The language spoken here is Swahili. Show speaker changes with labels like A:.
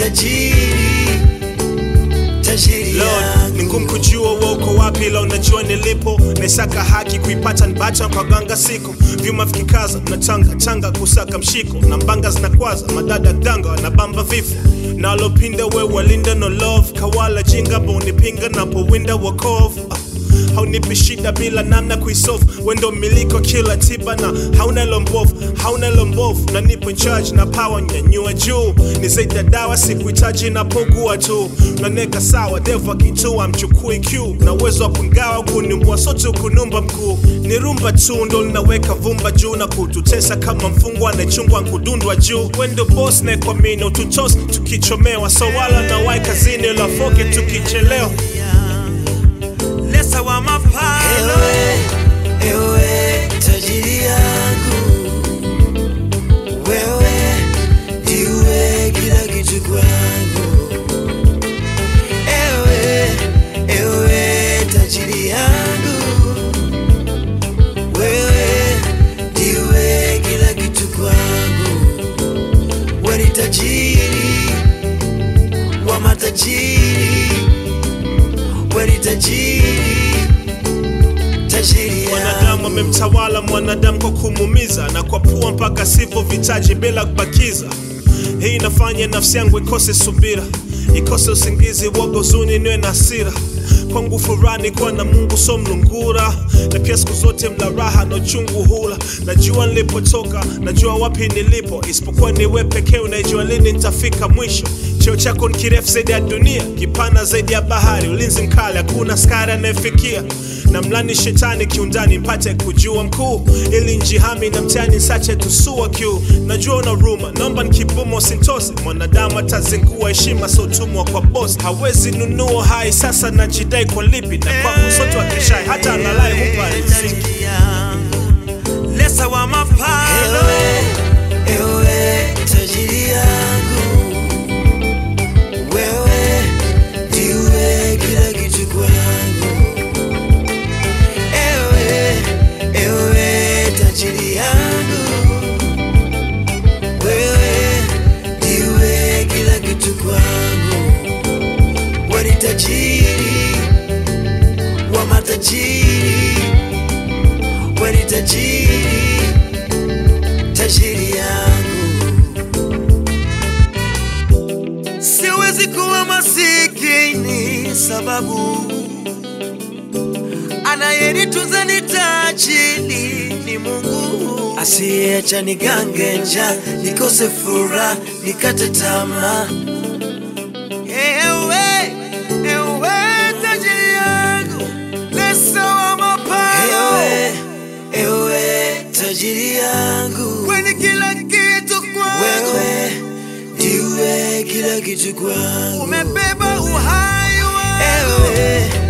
A: tajiri, tajiri
B: Lord,
A: yangu.
B: ni ngumu kujua wewe uko wapi, ila unajua nilipo. Naisaka haki kuipata nbacha kwa ganga siko vyuma vikikaza na changa changa kusaka mshiko na mbanga zinakwaza madada danga wanabamba vifo nalopinda we walinda no love kawala jinga bonipinga napowinda wakovu Ah, haunipi shida bila namna kuisolve wendo miliko kila tiba na hauna lombovu hauna lombovu na nipo in charge na power nyanyua juu ni zaidi ya dawa sikuhitaji napogua tu naneka sawa devu akitua mchukui q na uwezo wa kungawa kunimbua sote kunumba mkuu ni rumba tu ndo linaweka vumba juu na kututesa kama mfungwa anayechungwa nkudundwa juu wendo bos naekwamini ututos tukichomewa so wala na wai kazini lafoke tukichelewa
C: lesa wa mapalo
A: Ewe, ewe tajiri yangu, wewe ndiwe kila kitu kwangu. Ewe, ewe tajiri yangu, wewe ndiwe kila kitu kwangu. Wewe ni tajiri wa matajiri, wewe ni tajiri tajiri
B: mwanadamu
A: yangu.
B: amemtawala mwanadamu kwa kumuumiza na kwa pua mpaka sipo vitaji bila kubakiza hii inafanya nafsi yangu ikose subira ikose usingizi woga uzuni niwe na hasira kwangu furani kuwa na mungu so mlungura na pia siku zote mla raha na uchungu hula najua nilipotoka najua wapi nilipo isipokuwa niwe pekee unaijua lini nitafika mwisho cheo chako ni kirefu zaidi ya dunia kipana zaidi ya bahari ulinzi mkali hakuna skari anayefikia na mlani shetani kiundani mpate kujua mkuu ili njihami na mtani sache tusua kiu najua una ruma naomba nikibumo sintose mwanadamu atazingua heshima sotumwa kwa bosi hawezi nunua hai sasa najidai kwa lipi na kwangu sote wakeshai hata alalai hupa riziki
C: tajiri yangu lesa wa mapalo
A: Ewe, ewe tajiri yangu, wewe ndiwe kila kitu kwangu. Ewe, ewe tajiri yangu, wewe ndiwe kila kitu kwangu. Wewe ni tajiri wa matajiri, wewe ni tajiri tajiri yangu.
C: siwezi kuwa masikini sababu anayenitunza ni tajiri ni mungu
A: Asiyeacha nigange njaa, nikose furaha, nikate tamaa.
C: ewe ewe tajiri yangu lesa wa mapalo
A: Ewe, ewe tajiri yangu,
C: kweni kila kitu kwangu
A: wewe ndiwe kila kitu kwangu.
C: umebeba uhai wangu
A: Ewe,